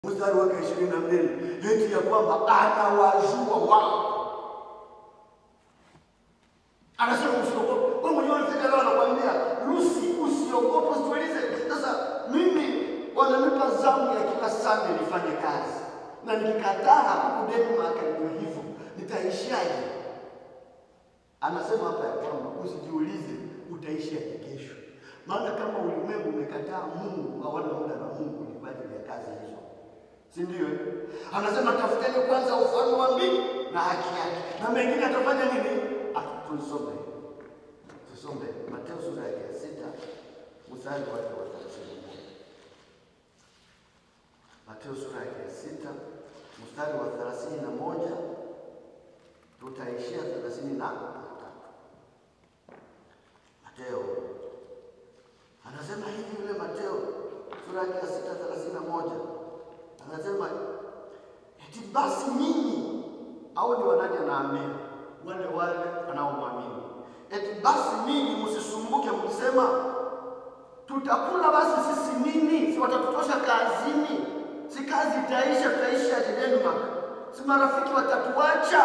mstari wake ishirini na mbili eti ya kwamba anawajua wao. Anasema usiogope. Wewe mwenyewe unafika leo anakuambia Lucy, usiogope, usitulize. Sasa mimi wananipa zamu ya kila Sunday nifanye kazi, na nikikataa huku Denmark ndio hivyo, nitaishaje? Anasema hapa ya kwamba usijiulize utaishaje kesho, maana kama ulimwengu umekataa Mungu, hawana muda na Mungu ni kwa ajili ya kazi hizo si ndio? eh? Anasema tafuteni kwanza ufalme wa mbingu na haki yake, na mengine atafanya nini? Ah, Tusome, tusome Mateo sura yake ya sita mstari wake wa thelathini na moja. Mateo sura yake ya sita mstari wa thelathini na moja tutaishia thelathini na tatu. Mateo anasema hivi, yule Mateo sura yake ya sita thelathini na moja anasema eti basi nyinyi, au ni wanani anaambia wale wale wanaomwamini, eti basi nyinyi msisumbuke mkisema, tutakula basi sisi nini? Si watatutosha kazini? Si kazi itaisha, tutaishi aje Denmark? Si marafiki watatuacha?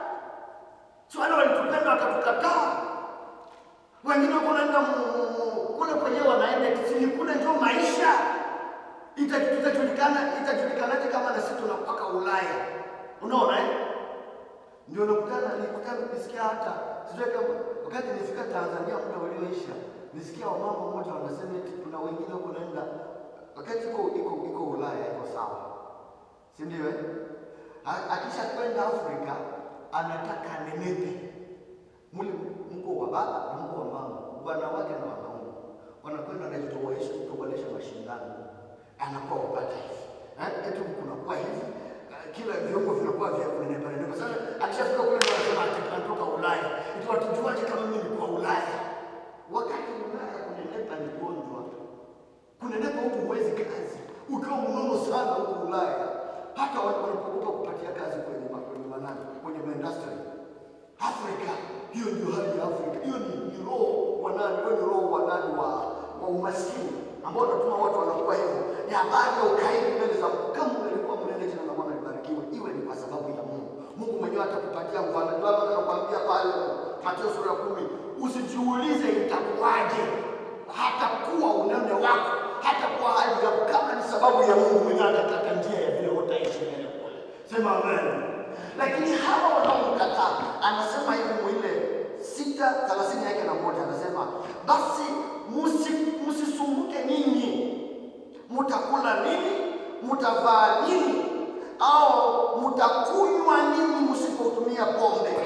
Si wale walitupenda watatukataa? Wengine wako naenda mu- mu- kule kwenyewe wanaenda sini kule, ndio maisha Ita- itajulikana itajulikanaje kama na sisi tunapaka Ulaya? Unaona eh? Ndio nakutana nikutana nisikia hata sijui kama wakati nifika Tanzania muda ulioisha nisikia wamama mmoja wanasema eti kuna wengine huko naenda wakati iko iko iko Ulaya iko sawa, si ndio eh? A- Akisha kwenda Afrika anataka anenepe mule mko wa baba na mko wa mama, wanawake na wanaume wanakwenda wanajitoboesha kutobolesha mashindano, anakuwa upata hivi eh, eti kunakuwa hivi eh, kila viungo vinakuwa vya kunenepa nenepa. Sasa akishafika kule ndio anasema ati tunatoka Ulaya, eti watujuaje kama mimi nilikuwa Ulaya? Wakati Ulaya kunenepa ni gonjwa, kunenepa huku huwezi kazi, ukiwa mnono sana huku Ulaya, hata watu wanapokupa kupatia kazi kwenye ma- kwenye manani kwenye maindustry Afrika, hiyo ndio hali ya Afrika. Hiyo ni, ni roho wa nani? Wewe ni roho wa nani? Wa, wa umaskini ambao unatuma watu wanakuwa hivyo. Ni habari ya ukaidi mbele za Mungu. Kama ungelikuwa mnene jina la Bwana libarikiwe, iwe ni kwa sababu ya Mungu. Mungu mwenyewe atakupatia mfano. Ndio maana anakuambia pale Mathayo sura ya kumi, usijiulize itakuwaje, hata kuwa unene wako, hata kuwa hali yako, kama ni sababu ya Mungu mwenyewe atakata njia ya vile utaishi mbele kule. Sema amen. Lakini hawa wanaomkataa anasema hivi mwile sita thelathini yake na moja anasema basi musi- msisumbuke ninyi mutakula nini mutavaa nini au mutakunywa nini msipotumia pombe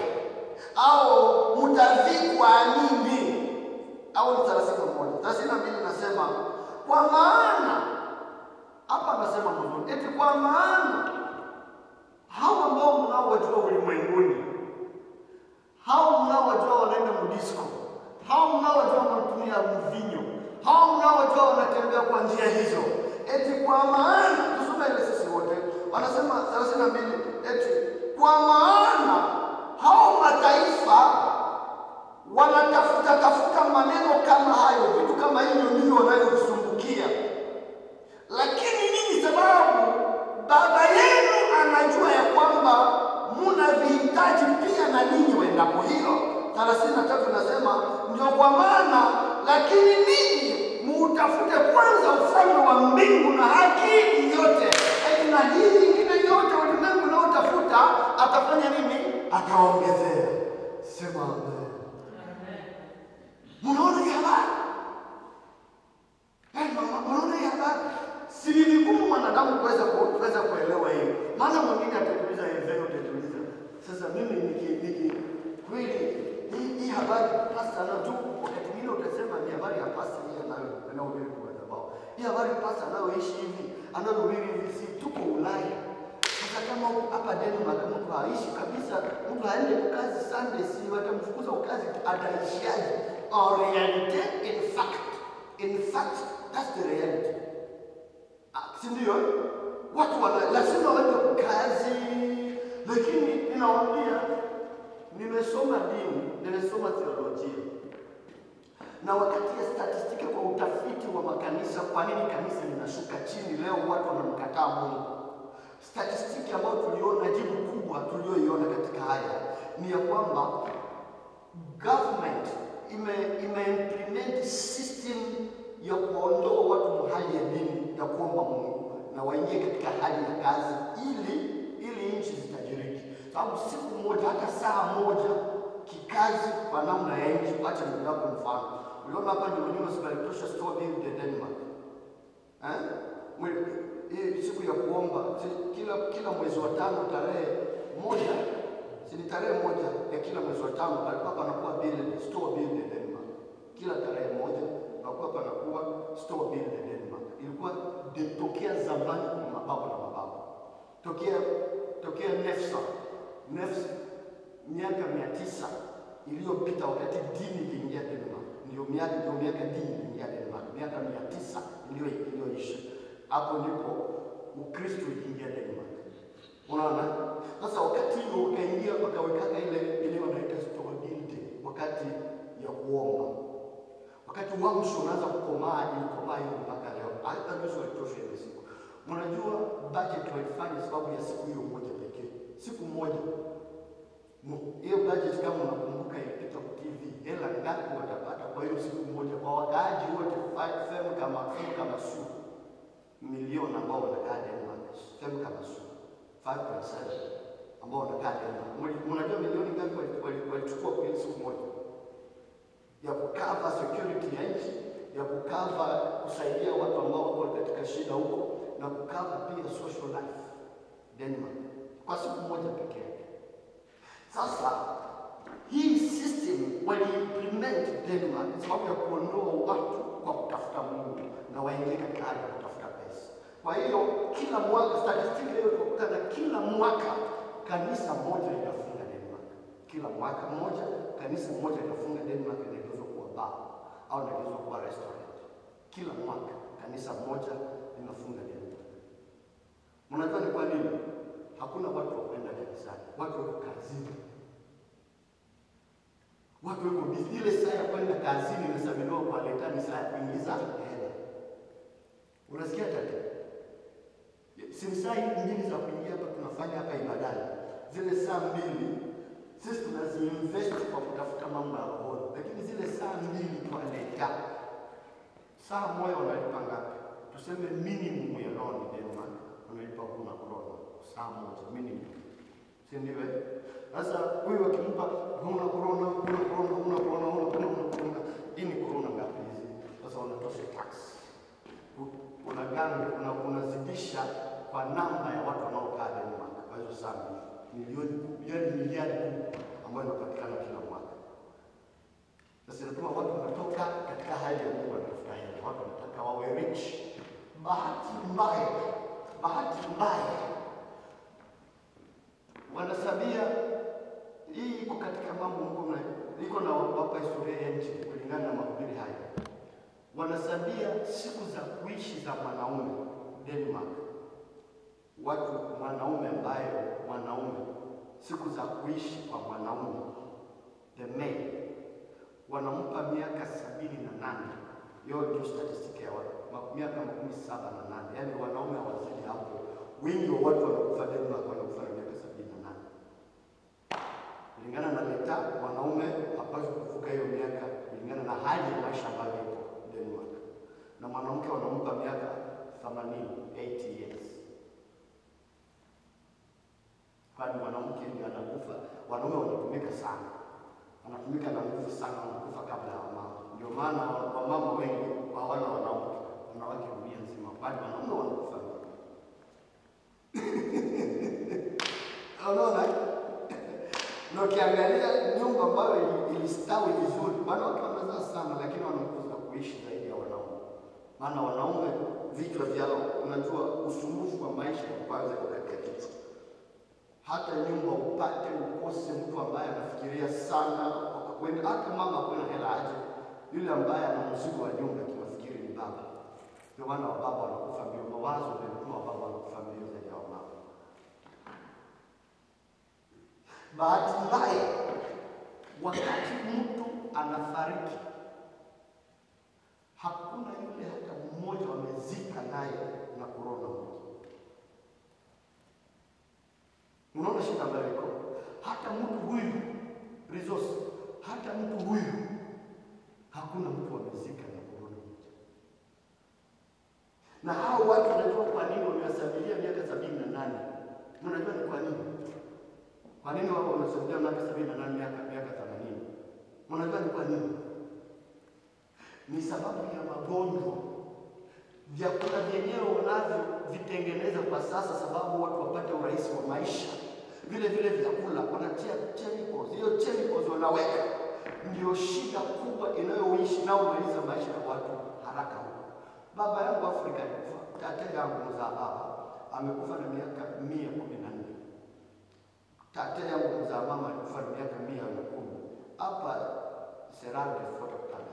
au mutavikwa nini au ni thelathini na moja thelathini na mbili nasema kwa maana hapa anasema mzuri eti kwa maana hao ambao mnaowajua ulimwenguni, hao mnaowajua wanaenda mdisko, hao mnaowajua wanatumia mvinyo, hao mnaowajua wanatembea kwa njia hizo, eti kwa maana, tusome ile sisi wote, wanasema thelathini na mbili, eti kwa maana hao mataifa wanatafuta tafuta maneno kama hayo, vitu kama hivyo ndivyo wanavyovisumbukia lakini ninyi sababu baba yenu anajua ya kwamba muna vihitaji pia na ninyi wendapo hilo. thelathini na tatu nasema ndio kwa maana, lakini ninyi muutafute kwanza ufalme wa mbingu na haki yote, eti na hii ingine yote ulimwengu unaotafuta atafanya nini? Ataongezea. Sema amen. Mnaona hii habari? Eh, mama, Unaona hii habari? Si ni vigumu mwanadamu kuweza ku- kuweza kuelewa hiyo. Maana mwingine atatuliza hivyo utatuliza. Sasa mimi niki niki kweli hii, hii habari pasta na tu wakati mwingine utasema ni habari ya pasta hii anayo anayohubiri kwa madhabahu. Hii habari pasta anayoishi hivi, anayohubiri hivi si tuko Ulaya. Sasa kama huku hapa Denmark mtu haishi kabisa, mtu haende kazi Sunday, si watamfukuza kazi, ataishiaje? Or reality in fact, in fact that's the reality. Ah, si ndio? Watu wana lazima waende kazi, lakini ninawaambia, nimesoma dini, nimesoma theolojia na wakati ya statistiki kwa utafiti wa makanisa, kwa nini kanisa linashuka chini leo, watu wanamkataa Mungu Statistiki ambayo tuliona, jibu kubwa tulioiona katika haya ni ya kwamba government ime, ime implement system ya kuondoa watu mahali ya dini ya kuomba Mungu na waingie katika hali ya kazi ili ili nchi zitajiriki. Sababu siku moja hata saa moja kikazi kwa namna ya nchi, acha nikupe mfano. Uliona hapa nyuma nyuma sikalitosha store bill ya Denmark eh? Mwe- Hii siku ya kuomba si- kila kila mwezi wa tano tarehe moja si ni tarehe moja ya kila mwezi wa tano palikuwa panakuwa bill store bill ya Denmark. Kila tarehe moja palikuwa panakuwa store bill ya Denmark. Ilikuwa de- tokea zamani kwa mababu na mababu, tokea tokea Nefsa Nefsa miaka mia tisa iliyopita wakati dini iliingia Denmark, ndio miaka ndio miaka dini iliingia Denmark, miaka mia tisa iliyo- iliyoisha hapo ndipo Ukristo iliingia Denmark. Unaona, sasa wakati huo ukaingia wakawekaka ile ile wanaita store building, wakati ya kuomba, wakati uamsho unaanza kukomaa, ilikomaa hiyo mpaka leo. Hata nusu walitosha ile siku. Mnajua budget walifanya sababu ya siku hiyo moja pekee, siku moja Mu- hiyo budget kama unakumbuka ilipita kwa TV, hela ngapi watapata kwa hiyo siku moja kwa wakaaji wote fa- sehemu kama sehemu kama su milioni ambao wanakaa Denmark, sehemu kama su 5.7 ambao wanakaa Denmark. Mli- Mnajua milioni ngapi wali- wali- walichukua kwa hiyo siku moja ya kukava security ya nchi, ya kukava kusaidia watu ambao wako katika shida huko na kukava pia social life Denmark kwa siku moja pekee yake. Sasa hii system waliimplement Denmark sababu ya kuondoa watu kwa kutafuta Mungu na waingie katika hali ya kutafuta pesa. Kwa hiyo kila mwaka, statistiki leo tunakuta na kila mwaka kanisa moja linafunga Denmark. Kila mwaka mmoja kanisa moja linafunga Denmark, inageuzwa kuwa bar au inageuzwa kuwa restaurant. Kila mwaka kanisa moja linafunga Denmark. Mnajua ni kwa nini? Hakuna watu wa kwenda kanisani, watu wako kazini, watu wako busy. Ile saa ya kwenda kazini inasamiliwa kwa leta ni saa ya kuingiza hela. Unasikia tata? Si ni saa hizi mbili za kuingia hapa tunafanya hapa ibadani, zile saa mbili sisi tunaziinvest kwa kutafuta mambo ya rohoni, lakini zile saa mbili kwa leta saa moja wanalipa ngapi? Tuseme minimum ya loan Denmark wanalipa kuna krona saa moja minimum, si ndio? eh? Sasa huyu akimpa huna korona, huna korona, huna korona, huna korona, huna korona, hii ni korona ngapi hizi? Sasa wanatosha tax, U- unaganga una, unazidisha kwa namba ya watu wanaokaa Denmark kwa hizo saa mbili milioni milioni miliari kumi ambayo inapatikana kila mwaka. Sasa inatuma watu wanatoka katika hali ya Mungu wanatafuta hela, watu wanataka wawe rich. Bahati mbaya, bahati mbaya wanasabia hii iko katika mambo Mungu na iko na wapa historia ya nchi kulingana na mahubiri haya. Wanasabia siku za kuishi za mwanaume Denmark, watu mwanaume ambaye mwanaume siku za kuishi kwa mwanaume the male wanampa miaka sabini na nane. Hiyo ndio statistiki ya watu ma- miaka makumi saba na nane, yaani wanaume hawazidi hapo. Wengi wa watu wanakufa Denmark wanakufa na miaka sabini na nane kulingana na leta. Mwanaume hapaswi kuvuka hiyo miaka kulingana na hali ya maisha ambayo ipo Denmark, na mwanamke wanampa miaka 80 80 years kwani mwanamke ndiye anakufa. Wanaume wanatumika sana, wanatumika na nguvu sana, wanakufa kabla ya wamama. Ndio maana wamama wengi hawana wanawake, wanawake dunia nzima, kwani wanaume wanakufa mbele. Unaona, na ukiangalia nyumba ambayo ili- ilistawi vizuri, wanawake wanazaa sana, lakini wanakuza kuishi zaidi ya wanaume. Maana wanaume vichwa vyao, unajua usumbufu wa maisha kwanza iko katika kichwa hata nyumba upate ukose mtu ambaye anafikiria sana kwenda, hata mama akuwe na hela aje, yule ambaye ana mzigo wa nyumba kimafikiri ni baba. Ndio maana wababa wanakufa mbio, mawazo ndio inatuma wababa wanakufa mbio zaidi ya wamama. Bahati mbaya, wakati mtu anafariki, hakuna yule hata mmoja wamezika naye na korona moja shida ambayo iko. Hata mtu huyu resource, hata mtu huyu hakuna mtu amezika na kurudi. Na hao watu wanajua kwa nini wamewasabilia miaka sabini na nane. Mnajua ni kwa nini? Kwa nini wao wamesabilia miaka sabini na nane miaka miaka themanini? Mnajua ni kwa nini? Ni sababu ya magonjwa. Vyakula vyenyewe wanavyo vitengeneza kwa sasa, sababu watu wapate urahisi wa maisha. Vile vile vyakula wanatia chemicals, hiyo chemicals wanaweka, ndio shida kubwa inayoishi inayomaliza maisha ya watu haraka huko. Baba yangu Afrika alikufa, tate yangu mzaa baba amekufa na miaka mia kumi na nne. Tate yangu mzaa mama alikufa na miaka mia na kumi. Hapa Serali alifuata kutana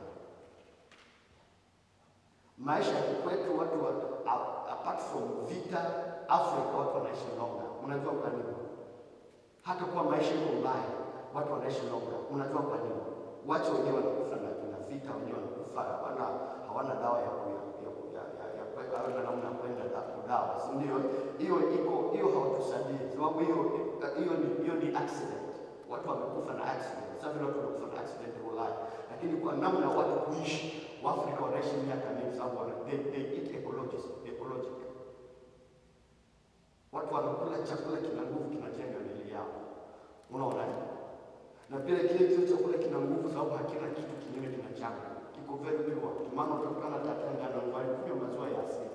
maisha ya kwetu watu wa, a- apart from vita Afrika watu wanaishi longer. Unajua kwa nini? Hata kuwa maisha iko mbaya, watu wanaishi longer. Unajua kwa nini? Watu wenyewe wanakufa na na vita, wenyewe wanakufa hawana hawana dawa ya ku- ya ku- ya ya ya kuweka hawana namna ya kwenda da kudawa, si ndio? Hiyo iko hiyo hawatusaidii, sababu hiyo hiyo ni hiyo ni accident. Watu wamekufa na accident. Sasa vile watu wanakufa na accident Ulaya, lakini kwa namna ya watu kuishi, Waafrika wanaishi miaka mingi sababu wana- they, they eat ecologic, ecologic. Watu wanakula chakula kina nguvu, kinajenga miili yao. Unaona? eh? Na pia kile kile chakula kina nguvu sababu hakina kitu kingine kinachanga. Kiko very pure. Maana utakutana tata ngano ngwali kunywa maziwa ya asili.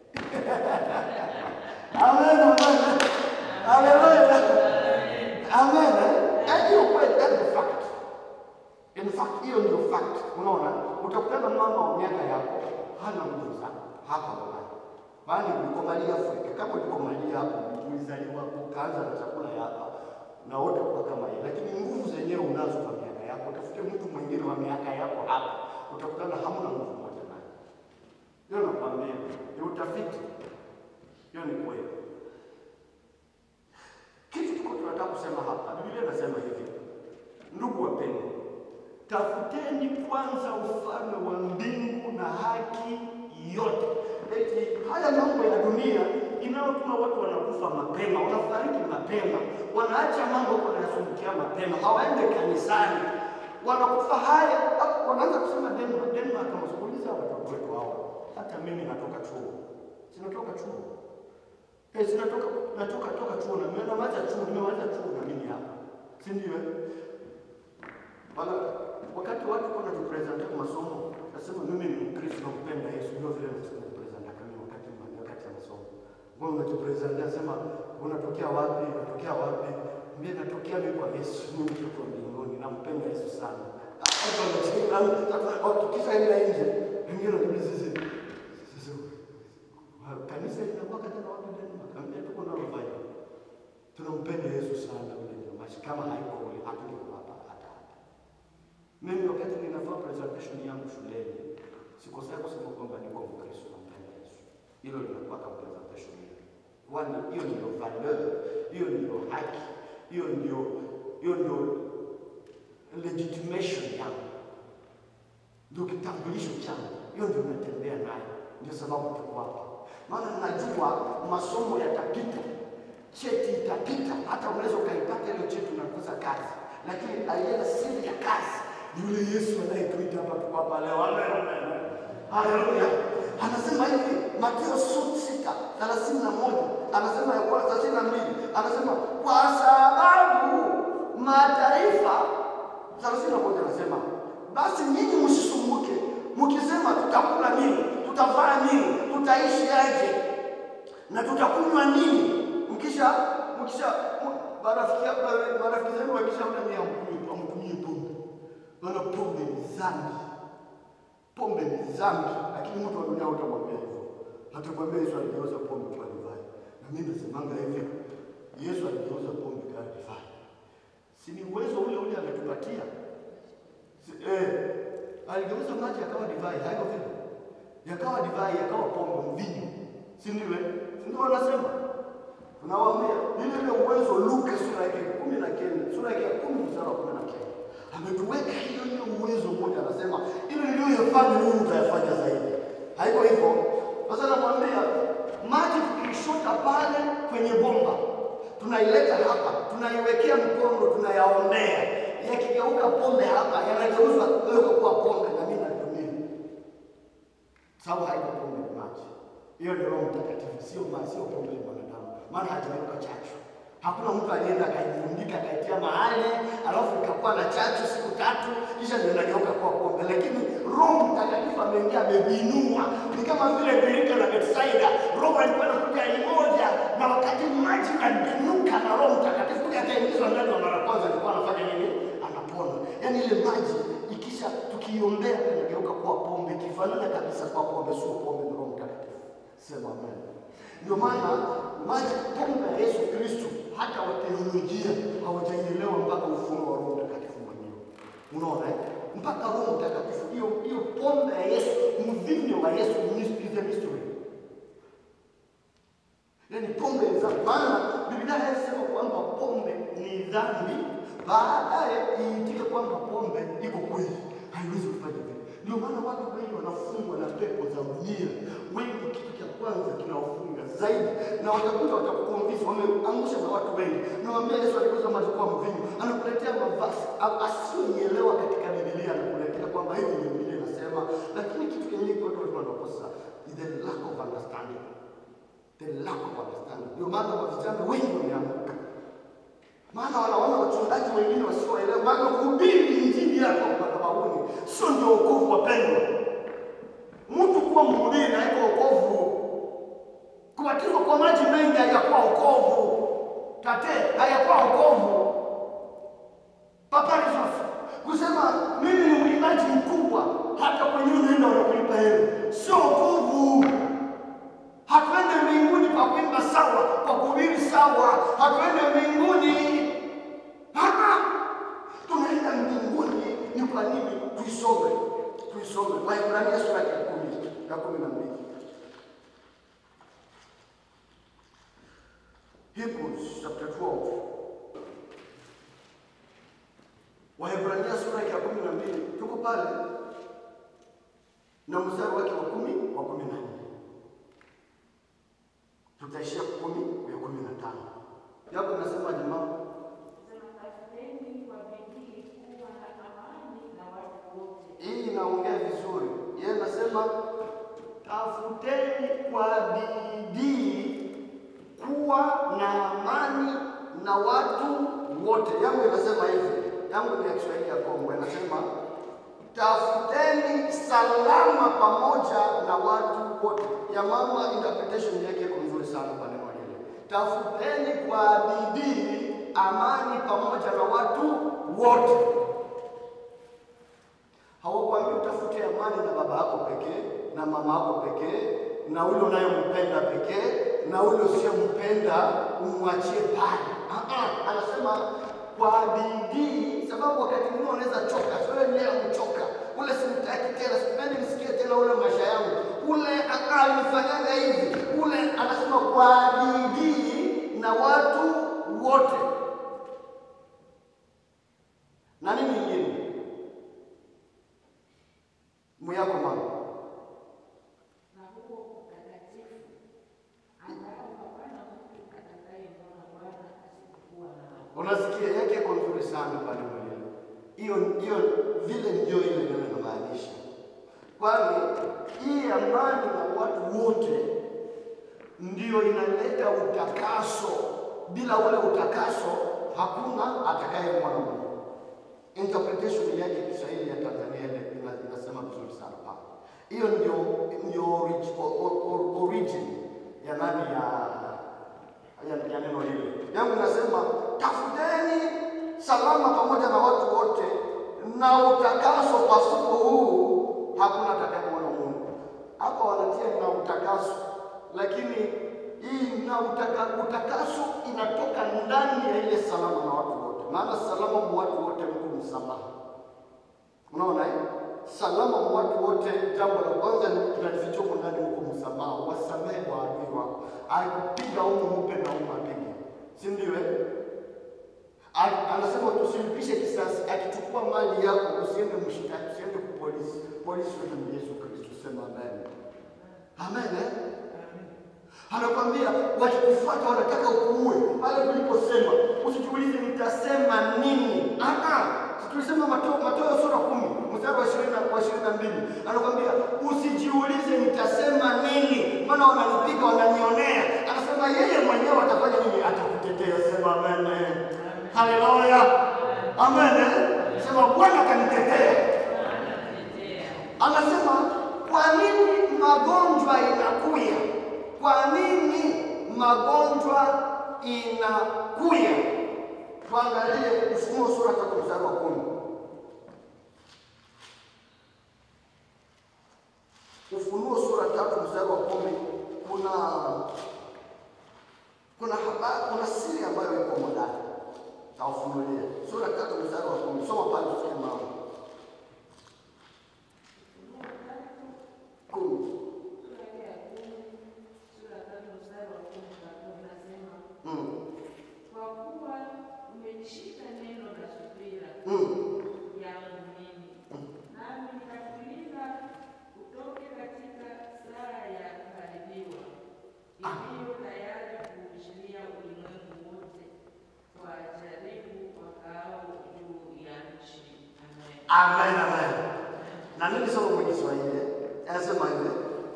Amen, amen. Hallelujah. Amen. eh? Hiyo kweli, that is fact. In fact, hiyo ndio fact. Unaona? Utakutana na mama wa miaka yako hana nguvu sana hapa Ulaya. Bali ulikomalia Afrika, kama ulikomalia hapo, ulizaliwa hapo, ukaanza na chakula ya hapa na wote kwa kama yeye, lakini nguvu zenyewe unazo kwa miaka yako. Utafute mtu mwingine wa miaka yako hapa, utakutana hamna nguvu moja naye. Hiyo nakwambia, ni utafiti. Hiyo ni kweli. Kitu kiko tunataka kusema hapa, Biblia inasema hivi, ndugu wapendwa, tafuteni kwanza ufalme wa mbingu na haki yote. Eti haya mambo ya dunia inayotuma watu wanakufa mapema, wanafariki mapema, wanaacha mambo wanayasumbukia mapema, hawaende kanisani, wanakufa haya, hapo wanaanza kusema Denmark, Denmark, msikuuliza watoto wetu hao. Hata mimi natoka chuo, sinatoka chuo Eh, si natoka natoka toka chuo na nimemaliza chuo, nimemaliza chuo na mimi hapa. Si ndio? eh? Wala wakati watu kwa najipresenta kwa masomo, nasema mimi ni Mkristo nampenda Yesu, ndio vile najipresenta kama wakati wakati ya masomo. Wewe unajipresenta nasema unatokea wapi? Unatokea wapi? Mimi natokea mimi kwa Yesu, mimi mtoto wa mbinguni, nampenda Yesu sana. Hata wanacheka, tukishaenda nje, wengine wananiuliza sisi sisi kanisa linakuwa katika watu Denmark, ambia tuko nalo vibe. Tunampenda Yesu sana ule jamaa, kama haiko ule hatungekuwa hapa hata hapa. Mimi wakati ninafanya presentation yangu shuleni, sikosea kusema kwamba niko Mkristo nampenda Yesu. Hilo linakuwa kama presentation yangu. Kwani hiyo ndio valeur, hiyo ndio haki, hiyo ndio hiyo ndio legitimation yangu ndio kitambulisho changu, hiyo ndio natembea nayo, ndio sababu tuko hapa. Maana najua masomo yatapita, cheti itapita, hata unaweza ukaipata ile cheti unakosa kazi, lakini alienda siri ya kazi yule Yesu anayetuita hapa, tuko hapa leo. Amen, amen. Haleluya. Anasema hivi Mathayo sita thelathini na moja anasema ya kwa thelathini na mbili anasema kwa sababu mataifa thelathini na moja anasema basi nyinyi msisumbuke mkisema tutakula nini, tutavaa nini, tutaishi aje na tutakunywa nini. Mkisha mkisha m- marafiki marafiki zenu wakishaona ni amkunywe amkunywe pombe, maana pombe ni dhambi, pombe ni dhambi. Lakini mtu wa dunia utamwambia hivyo, atakwambia Yesu aligeuza pombe kwa divai. Na mimi nasemanga hivi, Yesu aligeuza pombe kwa divai, si ni uwezo ule ule ametupatia Si- Eh, aligeuza maji yakawa divai, haiko vile? Yakawa divai, yakawa pombe, mvinyo, si ndio? eh? Si ndio wanasema? Tunawaambia ile ile uwezo Luka sura yake kumi na kenda sura yake ya kumi mstari wa kumi na kenda ametuweka hiyo hiyo uwezo mmoja, anasema ile niliyoyafanya wewe utayafanya zaidi. Haiko hivyo? Sasa namwambia maji tukishota pale kwenye bomba tuna tunaileta hapa, tunaiwekea mkono, tunayaonea. Yakigeuka pombe hapa, yanageuzwa geuka kuwa pombe, na mimi natumia, sababu haiko pombe, ni maji. Hiyo ni Roho Mtakatifu, sio maji, sio pombe ya mwanadamu, maana hajaweka chachu. Hakuna mtu alienda akaivundika akaitia mahali alafu ikakuwa na chachu siku tatu kisha ndio inageuka kuwa pombe, lakini Roho Mtakatifu ameingia amevinua. Ni kama vile birika la Betsaida, Roho alikuwa anakuja moja, na wakati maji yanabinuka na Roho Mtakatifu kuja akaingizwa ndani wa mara kwanza, alikuwa anafanya nini? Anapona. Yaani ile maji ikisha tukiiombea inageuka kuwa pombe, ikifanana kabisa kwa pombe, sio pombe, ni Roho Mtakatifu. Sema amen. Ndio maana maji pombe ya Yesu Kristo hata wateolojia hawajaielewa mpaka ufunuo wa Roho Mtakatifu mwenyewe. Unaona eh? Mpaka Roho Mtakatifu hiyo hiyo pombe ya Yesu, mvinyo wa Yesu is a mystery. Yaani pombe za maana Biblia inasema kwamba pombe ni dhambi, baadaye iitike kwamba pombe iko kweli, haiwezi kufanya vile. Ndio maana watu wengi wanafungwa na pepo za dunia. Wengi kitu cha kwanza kinawafunga zaidi, na watakuja watakukonvince, wameangusha na watu wengi. Nawaambia Yesu alikuza maji kuwa mvinyo, anakuletea mavazi a- asiyoielewa katika Biblia, anakuletea kwamba hivi ndio Biblia inasema, lakini kitu kenye watu walikuwa wanakosa is the lack of understanding, the lack of understanding. Ndio maana kwa vijana wengi wameanguka maana wanaona wachungaji wengine wasioelewa, maana kuhubiri injili yako madhabahuni sio ndio wokovu, wapendwa. Mtu kuwa mhubiri haiko wokovu. Kubatizwa kwa maji mengi hayakuwa wokovu. Tate hayakuwa wokovu. Papa Resource kusema mimi ni mwimbaji mkubwa, hata kwenye unaenda wanakulipa hela, sio wokovu. Hatuende mbinguni kwa kuimba sawa, kwa kuhubiri sawa, hatuende mbinguni. Ah, tunaenda mbinguni ni kwa nini? Tuisome, tuisome Waebrania sura ya kumi ya kumi na mbili Hebrews chapter 12 Waebrania sura ya kumi na mbili tuko pale na mstari wake wa kumi wa kumi na nne tutaishia kumi ya kumi na tano yako nasema jamaa hii inaongea vizuri yeye nasema tafuteni kwa bidii kuwa na amani na watu wote yangu inasema hivi yangu ni ya kiswahili ya kongo inasema tafuteni salama pamoja na watu wote ya mama interpretation yake iko nzuri sana kwa neno hili tafuteni kwa bidii amani pamoja na watu wote hawakwambia utafute amani na baba yako pekee na mama yako pekee na ule unayempenda pekee na ule usiyempenda umwachie pale. Ah, ah, Anasema kwa bidii, sababu wakati mwingine unaweza choka. Sio leo mchoka, ule simtaki tena, sipendi nisikie tena ule maisha yangu ule ah, ah, alifanyanga hivi ule. Anasema kwa bidii na watu wote na nini ingine muyako mama unasikia yake iko nzuri sana pale mwenyewe. Hiyo hiyo vile ndio ile ndio inamaanisha, kwani hii amani na watu wote ndio inaleta utakaso. Bila ule utakaso hakuna atakayemwona Mungu. Interpretation yake Kiswahili ya Tanzania ile ina- inasema vizuri sana pale. Hiyo ndio ndio orig- o- o- o- origin ya nani ya ya, ya neno hili yangu inasema tafuteni salama pamoja na watu wote na utakaso. Pasipo huu hakuna atakayemwona Mungu. Hapa wanatia na utakaso, lakini hii na utaka, utakaso inatoka ndani ya ile salama na watu wote, maana salama mwa watu wote mko msamaha. Unaona eh? Salama mwa watu wote, jambo la kwanza ni tunajificha huko ndani huko msamaha, wasamehe waadui wako. Akupiga huko mpe na huko apige, si ndio? eh? A- Anasema tusilipishe kisasi, akichukua mali yako usiende mshitaki, usiende kwa polisi. Polisi wetu ni Yesu Kristo, sema amen. Amen eh? Anakwambia wakikufuata wanataka ukuue pale tuliposema tulisema Mateo, Mateo sura kumi mstari wa ishirini na- wa ishirini na mbili anakwambia usijiulize nitasema nini, maana wananipiga wananionea. Anasema yeye mwenyewe atafanya nini? Atakutetea. Sema amen. Haleluya, amen. Sema Bwana kanitetea. Anasema kwa nini magonjwa inakuya? Kwa nini magonjwa inakuya? Tuangalie Ufunuo sura tatu mstari wa kumi. Ufunuo sura tatu mstari wa kumi kuna kuna habari, kuna siri ambayo iko ndani. Taufunulia sura tatu mstari wa kumi. Soma pale usikie mambo kumi. Mm. Kwa kuwa umelishika neno la subira Mm. yangu mimi, nami nitakulinda utoke katika saa ya kuharibiwa iliyo tayari kuushiria ulimwengu wote kwa jaribu wakaao juu ya nchi. Amen. Amen, amen. Na mimi soma kwa Kiswahili. Anasema hivi.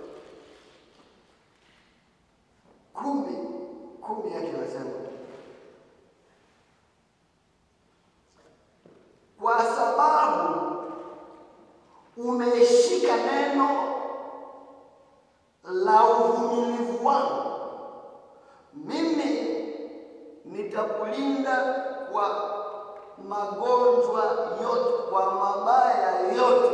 Kumi, kumi yake inasema kwa sababu umeshika neno la uvumilivu wangu, mimi nitakulinda kwa magonjwa yote, kwa mabaya yote,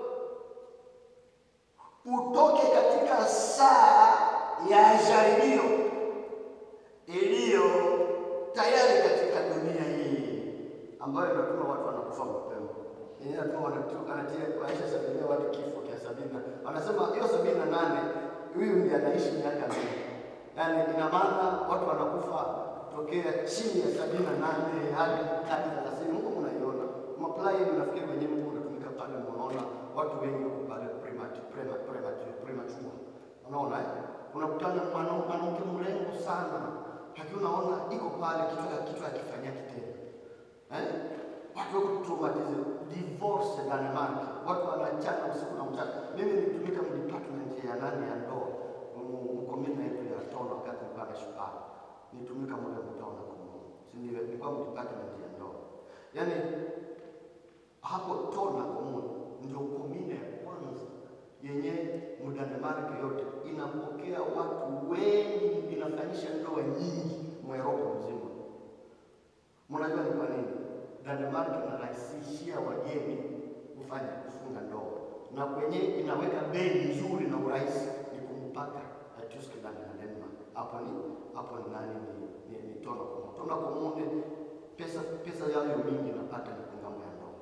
utoke katika saa ya jaribio iliyo tayari katika dunia hii, ambayo inatuma watu wanakufa mapema. Yenyewe inatuma wanatu- anatia maisha sabinia watu kifo kia sabini, na- wanasema hiyo sabini na nane huyu ndiye anaishi miaka mingi, yaani ina maana watu wanakufa tokea chini ya sabini na nane hadi hadi thelathini. Mungu mnaiona maplai, nafikiri wenyewe Mungu unatumika pale, mnaona watu wengi wako pale premature, prema- premature, premature. Unaona eh? Unakutana na mwana- mwanamke mrembo sana, lakini unaona iko pale kichwa kichwa akifanyia kitendo eh? Watu wako traumatize divorce Denmark, watu wanachana usiku na mchana. Mimi nilitumika mu department ya nani ya ndoa mkomina yetu ya tona, wakati nilikuwa na shupaa nitumika mule mtona kumu, si ndio? Nilikuwa mu department ya ndoa, yaani hapo tona kumu ndio komine ya kwanza yenye mudanemark yote inapokea watu wengi, inafanyisha ndoa nyingi mweropa mzima. Mnajua ni kwa nini? Denmark inarahisishia wageni kufanya kufunga ndoa, na kwenye inaweka bei nzuri na urahisi ni kumpaka na Tyskland na Denmark. Hapo ni hapo ni nani? Ni, ni, ni tona komo tona komune, pesa pesa yayo mingi napata ni kungambo ya ndoa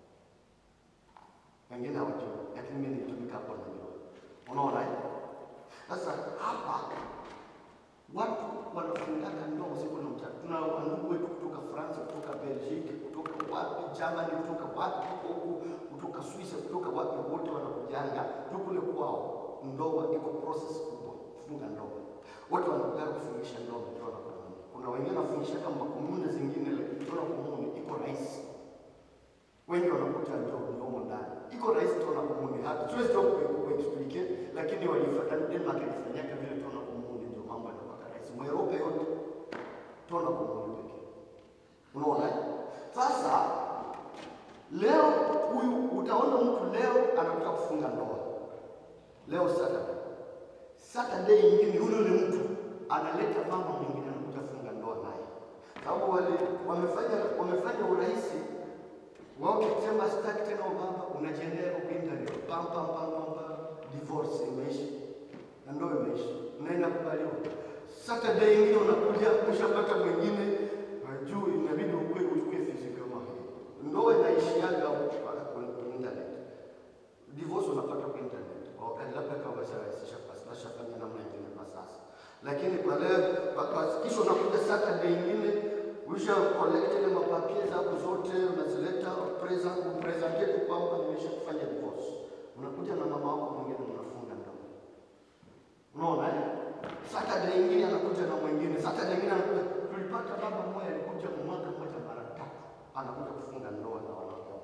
wengine hawajui, lakini mimi nilitumika hapo najua. Unaona eh? Sasa hapa watu wanafungaka ndoa usiku na mchana. Tuna wandugu wetu kutoka France, kutoka Belgique, kutoka wapi Germany, kutoka wapi huku, kutoka Swiss, kutoka wapi, wote wanakujanga tu kule kwao. Ndoa iko process kubwa, kufunga ndoa. Wote wanakuja kufungisha ndoa mkiwa na komuni. Kuna wengine wanafungisha kama komuni zingine, lakini mkiwa na komuni iko rahisi wengi wanakuta ndio mdomo ndani iko rahisi tuona komuni hata siwezi tu kuexplike lakini walifuata Denmark ilifanyaka vile tuona komuni ndio mambo yanakuwa rahisi Mweurope yote tuona komuni pekee unaona eh? sasa leo huyu utaona mtu leo anakuta kufunga ndoa leo Saturday Saturday nyingine yule yule mtu analeta mama mwingine anakuja kufunga ndoa naye sababu wale wamefanya wamefanya urahisi wao ukisema sitaki tena ubaba, unajiendea huko internet, pam pam pam pam pam, divorce imeisha na ndoa imeisha, unaenda kubaliwa. Saturday ingine unakuja ushapata mwingine, juu inabidi ukue uchukue fizi kama hii. Ndoa inaishiaga huko kwa kwa internet, divorce unapata kwa internet kwa wakati labda kama washarahisisha basi washafanya namna nyingine kwa sasa, lakini kwa leo kwa- kwa- kisha unakuja Saturday ingine Usha collect ile mapapie zako zote unazileta present upresente tu kwamba nimesha kufanya divorce. Unakuja na mama wako mwingine mnafunga ndoa. Unaona eh? Saturday nyingine anakuja na mwingine. Saturday nyingine anakuja. Tulipata baba mmoja alikuja mwaka mmoja mara tatu. Anakuja kufunga ndoa na wanawake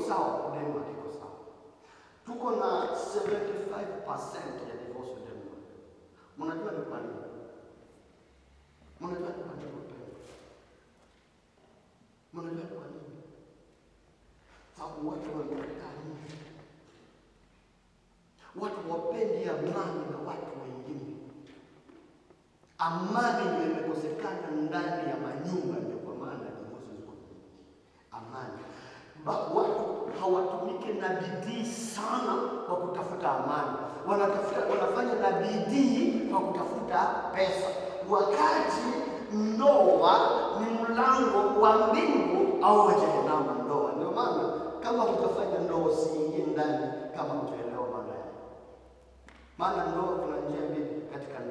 sawa, Denmark iko sawa. Tuko na 75% ya divorce Denmark. Mnajua ni kwa nini? Mnajua ni kwa nini wapendwa? Mnajua ni kwa nini? Sababu watu wamekataa nje. Watu wapendi amani na watu wengine. Amani ndio imekosekana ndani ya manyumba, ndio kwa maana divorce ziko nyingi. Amani ba, watu hawatumike na bidii sana kwa kutafuta amani, wanatafuta wanafanya na bidii kwa kutafuta pesa, wakati ndoa ni mlango wa mbingu au wa jehanamu. Ndoa ndio maana kama hutafanya ndoa usiingie ndani kama utaelewa maana yake, maana ndoa kuna njia mbili katika ndoa.